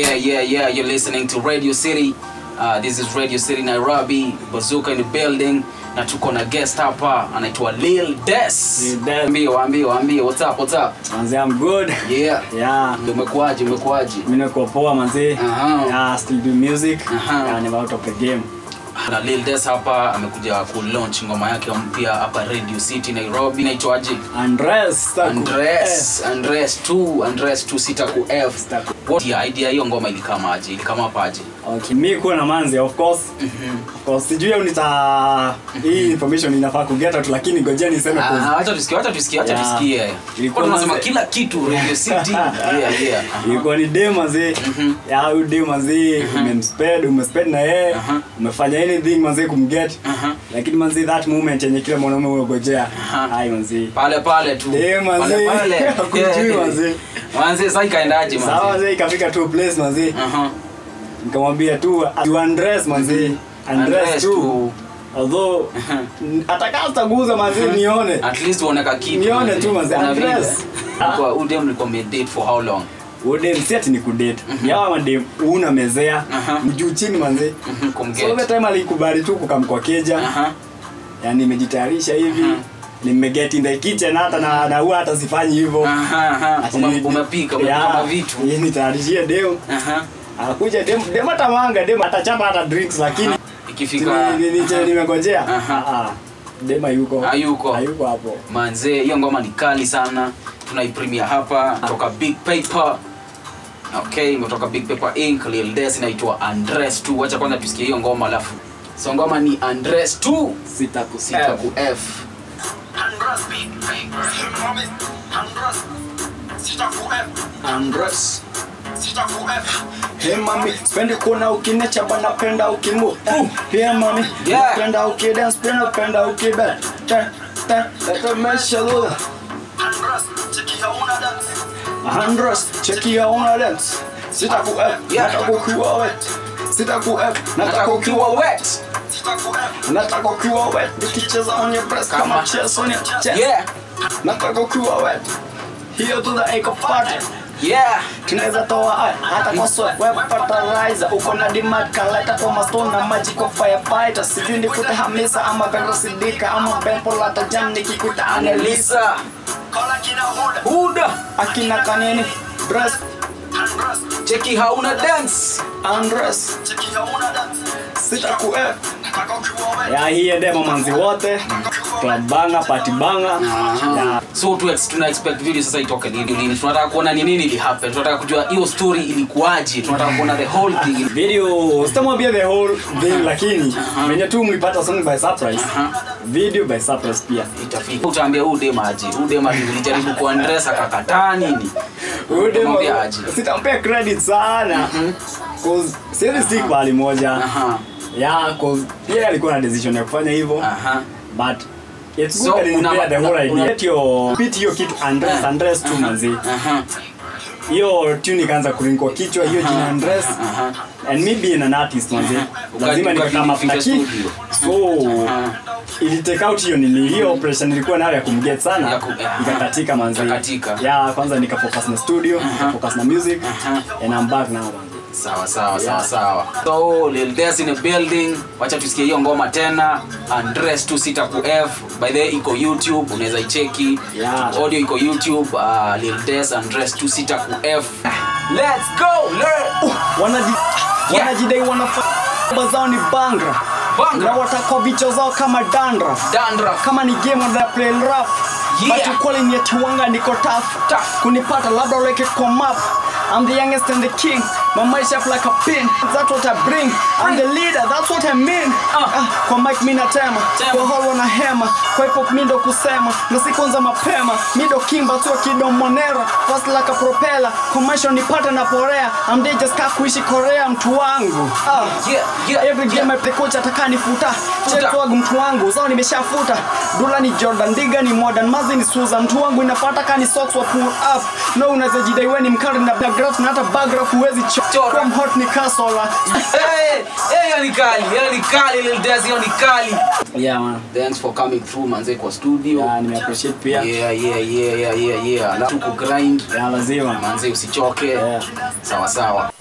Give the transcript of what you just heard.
Yeah, yeah, yeah. You're listening to Radio City. Uh, this is Radio City Nairobi. Bazooka in the building. Na tuko na guest hapa anaitwa Lil Des. Lil Des. Ambie, waambie, waambie. What's up? What's up? Manze, I'm good. Yeah. Yeah. Ndio umekuaje? Umekuaje? Mimi niko poa manze. Aha. Yeah, still do music. Aha. Yeah, I'm out of the game. Na Lil Des hapa amekuja ku launch ngoma yake mpya hapa Radio City Nairobi. Inaitwaje? Andres. Staku. Andres, Andres 2, Andres 2 sita ku F. Sita ku- What ya idea hiyo ngoma ilikamaje? Ilikamapaje? Okay, mi kuwa na manzi of course. Of course, sijui au nita hii information inafaa kugeta tu lakini ngojea niseme Ah, kwa Wacha tusikie, wacha tusikie, wacha Yeah. tusikie. Ilikuwa Kwa tunasema manze- kila kitu Radio City. Yeah, yeah. Aha. ilikuwa ni dem manze. Ya huyu dem manze umemsped, umesped na yeye. Aha. Umefanya anything manze kumget. Aha. Lakini manze that moment yenye kila mwanaume unagojea. Aha. Hai manze. Pale pale tu. Eh, manze. Pale pale. Hakujui, Yeah. manze. Manze sasa ikaendaje Sawa manze? manze ikafika tu place manze. Aha. nikamwambia tu tu undress manzi Undress undress tu. tu although atakaa sitaguza manzi nione At least uoneka kitu. Nione tu manze, Kuna vile. address. Kwa udem mlikuwa mmedate for how long? ude msiati ni kudate yawa made una mezea Aha. mjuu chini manzi Mhm, so Kumget. the time alikubali tu kukamkwa keja Aha. yani nimejitayarisha hivi Aha. nimeget in the kitchen hata na na huwa hata sifanyi hivyo Aha, aha. Ati Ume- ni- Umepika, umepika Yeah, mavitu. yeye nitayarishie dem Aha. akuja dem dem atamanga dem atachapa hata drinks lakini Ikifika Ni- ni- ni- nimengojea Aha. Ah, ah. dem hayuko Hayuko. hayuko hapo manze hiyo ngoma ni kali sana tunaipremia hapa kutoka big paper okay imetoka big paper inc lil des inaitwa andres tu wacha kwanza tusikie hiyo ngoma alafu so ngoma ni andres tu sita ku sita ku f Andres Hey mami, spendi kuona ukinecha bana penda ukimu Eh, Hey mami, Yeah. penda ukidance, penda penda ukibe Te, te, te mesha lula Andres, cheki ya una dance Sita ku F, Yeah. nataka ukiwa wet Sita ku F, nataka nataka ukiwa ukiwa wet wet Nataka ukiwa wet, nikicheza on your breast Kama- kama chess on your chest yeah Nataka ukiwa wet Hiyo to the echo party yeah tunaweza toa eye, hata kwa sweat web fertilizer uko na demand kaleta kwa mastone na maji kwa firefighter sijui nikute hamisa ama vero sidika ama bempo lata jam nikikuta anelisa anelisa huda akina kanini dress cheki hauna dance undress sita ku F ya hiye demo manzi wote club banga party banga ya so tu ex- tuna expect video sasa itoke lini lini tunataka kuona ni nini ili happen tunataka kujua hiyo story ilikuwaje tunataka kuona the whole thing video sitamwambia the whole thing lakini venye tu mlipata song by surprise video by surprise pia itafika utaambia huu dem aje huu dem alijaribu kuandress akakataa nini Huyu demo- Utamwambia aje sitampea credit sana cause siwezi stick pahali moja aha yeah cause yeye alikuwa na decision ya kufanya hivyo aha but it's So, good una- alinipea the una- whole una- idea Get your pit hiyo kitu undress undress tu manzi aha hiyo tune ikaanza kuringwa kichwa hiyo jina undress aha and me being an artist manzi lazima Uka- nikakama ukafika flaki studio. so Aha. ili take out hiyo nili hiyo operation nilikuwa nayo ya kumget Ya sana ku- aha. ikakatika manzi Ikakatika. ya kwanza nikafocus na studio nikafocus na music Aha. and I'm back now manzi sawa sawa sawa sawa so Lil Des in the building wacha tusikie hiyo ngoma tena andres tu sita ku f by the way iko youtube unaweza icheki Yeah. audio iko youtube uh, Lil Des andres tu sita ku f let's go learn wanaji Yeah. wanajidai wanafanya zao ni bangra Bangra. na watakwa vichwa zao kama dandra dandruff kama ni game wana play rough Yeah. but ukweli ni ati wanga niko tough Tough. kunipata labda uleke kwa map I'm the youngest and the king my mind shape like a pin that's what I bring I'm the leader that's what I mean Ah. ah, kwa mic mimi natema Tema. kwa hall wana hema kwa hip hop mimi ndo kusema na sikonza mapema mimi ndo kimba tu kido monera fast like a propeller kwa maisha nipate na porea I'm there just ka kuishi Korea mtu wangu ah. yeah yeah Every game yeah. coach ataka nifuta check wangu mtu wangu zao nimeshafuta dula ni Jordan Diga ni modern mazi ni Susan mtu wangu inapata kani socks wa pull up no unaweza jidai wewe ni mkali na paragraph na hata paragraph huwezi Chora. chora hot ni kasola hey hey hiyo ni kali hiyo ni kali Lil Des hiyo ni kali yeah man thanks for coming through manze kwa studio yeah nime appreciate pia yeah, yeah yeah yeah yeah yeah yeah alafu ku grind lazima manze usichoke Yeah. sawa sawa